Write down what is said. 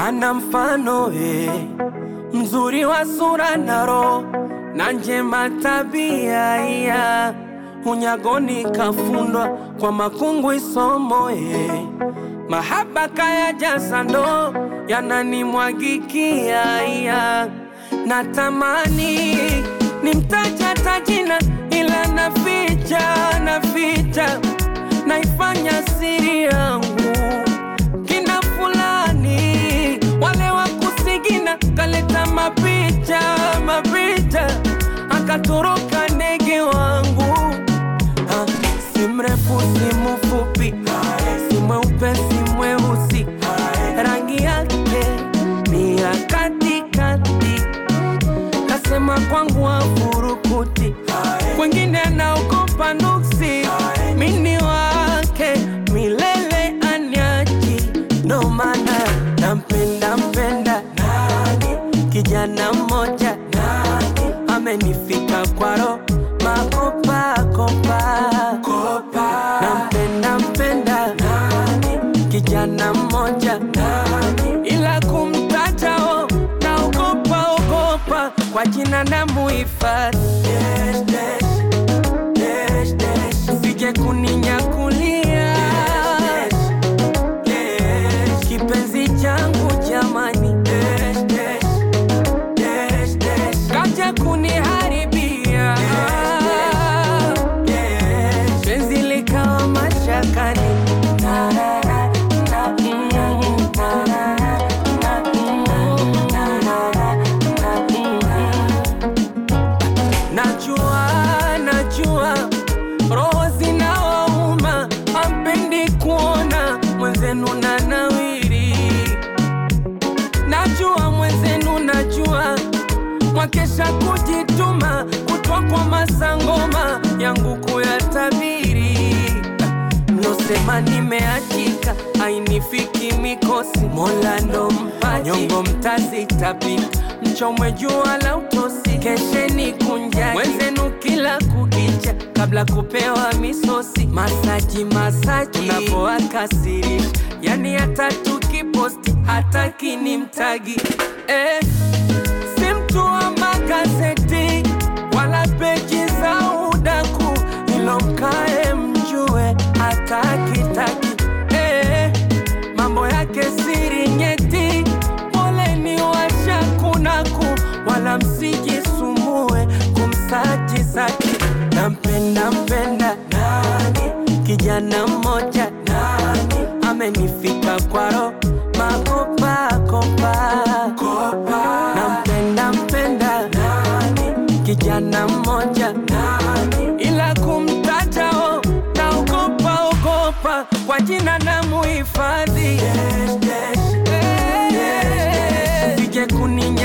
hana mfano eh, mzuri wa sura na roho na njema tabia iya unyagoni kafundwa kwa makungu isomo eh, mahaba kaya jasa ndo yananimwagikia iya natamani nimtaja tajina ila naficha naficha naifanya siri yangu kina fulani wale wa kusigina kaleta mapicha mapicha akatoroka ndege wangu Ah, si mrefu si mfupi si mweupe si mweusi rangi yake ni ya katikati kasema kwangu afurukuti kwengine anaogopa nuksi mini wake milele anyaji ndo maana nampenda mpenda kijana mmoja amenifika kwaro makopakopa nampenda mpenda kijana mmoja ila kumtatao naogopa ogopa kwa jina na muhifadhi sije kuninyakulia kipenzi changu jamani kaja kuniharibia penzi likawa mashakani Najua, najua roho zinawauma, ampendi kuona mwenzenu na nawiri. Najua mwenzenu, najua mwakesha kujituma, kutwa kwa masangoma yangu kuyatabiri. Mlosema nimeachika, ainifiki mikosi, Mola ndo mpaji, nyongo mtazitapika, mchomwe jua la utosi, kesheni kunjani mwenzenu kila kukicha, kabla kupewa misosi, masaji masaji, unapoakasirisha, yani hata tukiposti hataki ni mtagi eh, si mtu wa magazeti wala peji za udaku, ilo mkae mjue hatakitaki eh, mambo yake siri nyeti, poleni washakunaku, wala msijisumbue kumsaji zaki. Nampenda mpenda kijana mmoja amenifika kwaro makopakopa nampenda mpenda kijana mmoja ila kumtatao naogopa ogopa kwa jina na muhifadhi sije kuninya